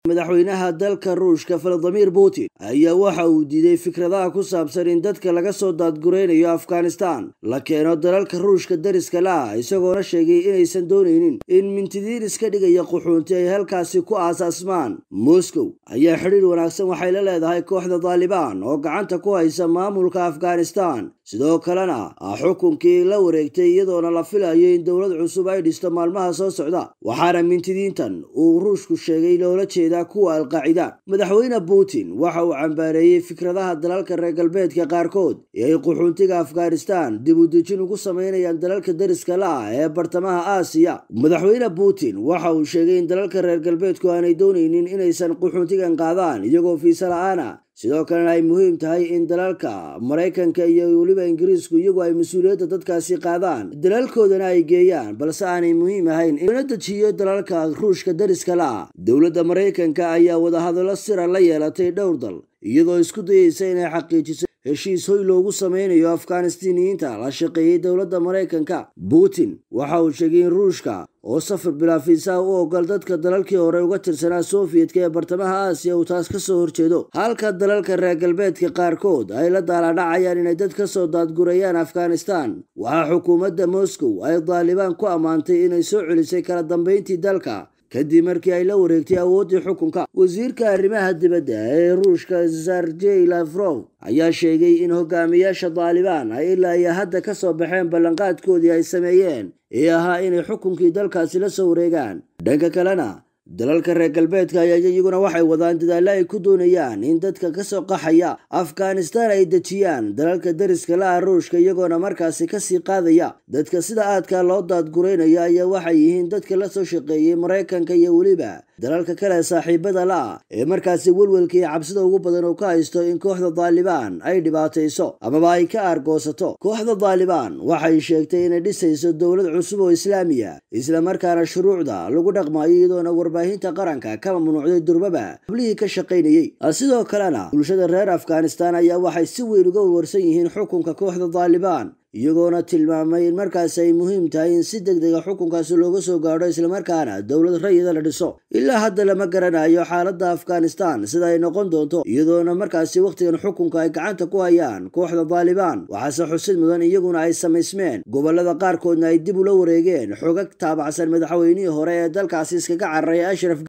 madaxweynaha dalka ruushka valadimir putin ayaa waxa uu diiday fikradaha ku saabsan in dadka laga soo daadguraynayo afghanistan la keeno dalalka ruushka dariska la-ah isagoona sheegay inaysan doonaynin in mintidiin iska dhigaya quxuunti ay halkaasi ku aasaasmaan moscow ayaa xidhiir wanaagsan waxay la leedahay kooxda daalibaan oo gacanta ku haysa maamulka afghanistan sidoo kalena ah xukunkii la wareegtay iyadoona la filayo in dowlad cusub ay dhisto maalmaha soo socda waxaana mintidiintan uu ruushku sheegay loola jeedaa kuwa alqaacida madaxweyne putin waxa uu cambaareeyey fikradaha dalalka reer galbeedka qaarkood ee ay quxuuntiga afghanistan dib u dejin ugu samaynayaan dalalka dariska la-ah ee bartamaha aasiya madaxweyne putin waxa uu sheegay in dalalka reer galbeedku aanay doonaynin inaysan quxuuntigan qaadaan iyagoo fiisa la-aana sidoo kalena ay muhiim tahay in dalalka maraykanka iyo weliba ingiriisku iyagu ay mas-uuliyadda dadkaasi qaadaan dalalkoodana ay geeyaan balse aanay muhiim ahayn in la dejiyo dalalka ruushka dariska la-ah dowladda maraykanka ayaa wadahadallo sira la yeelatay dhowr dal iyadoo isku dayeysa inay xaqiijiso heshiis hoy loogu sameynayo afghanistiniyiinta la shaqeeyey dowladda maraykanka putin waxa uu sheegay in ruushka oo safar bilaafiisaha u ogol dadka dalalkii hore uga tirsanaa sofiyetka ee bartamaha aasiya uu taas ka soo horjeedo halka dalalka reer galbeedka qaarkood ay la daaladhacayaan inay dad ka soo daadgurayaan afghanistan waxaa xukuumadda moscow ay daalibaan ku ammaantay inay soo celisay kala dambeyntii dalka kadib markii ay la wareegtay awooddii xukunka wasiirka arrimaha dibadda ee ruushka sergey lafrow ayaa sheegay in hogaamiyaasha daalibaan ay ilaa iyo hadda ka soo baxeen ballanqaadkoodii ay sameeyeen ee ahaa inay xukunkii dalkaasi la soo wareegaan dhanka kalena dalalka reer galbeedka ayaa iyaguna waxay wadaan dadaallo ay ku doonayaan in dadka kasoo qaxaya afghanistan ay dejiyaan dalalka dariska la-ah ruushka iyagoona markaasi kasii qaadaya dadka sida aadka loo daadguraynayo ayaa waxay yihiin dadka la soo shaqeeyey maraykanka iyo weliba dalalka kale saaxiibada la-ah ee markaasi welwelka iyo cabsida ugu badan uu ka haysto in kooxda daalibaan ay dhibaatayso amaba ay ka aargoosato kooxda daalibaan waxay sheegtay inay dhisayso dowlad cusub oo islaamiya islamarkaana shuruucda lagu dhaqmayo iyadoona warbaahinta qaranka ka mamnuucday durbaba hablihii ka shaqaynayey sidoo kalena bulshada reer afghanistan ayaa waxay si weyn uga warwarsan yihiin xukunka kooxda daalibaan iyagoona tilmaamay in markaasi ay muhiim tahay in si deg dega xukunkaasi looga soo gaadho islamarkaana dowlad rayida la dhiso ilaa hadda lama garanayo xaaladda afghanistan sida ay noqon doonto iyadoona markaasi wakhtigan xukunka ay gacanta ku hayaan kooxda daalibaan waxaase xusid mudan iyaguna ay samaysmeen gobolada qaarkoodna ay dib ula wareegeen xogag taabacsan madaxweynihii hore ee dalkaasi iskaga cararay ashraf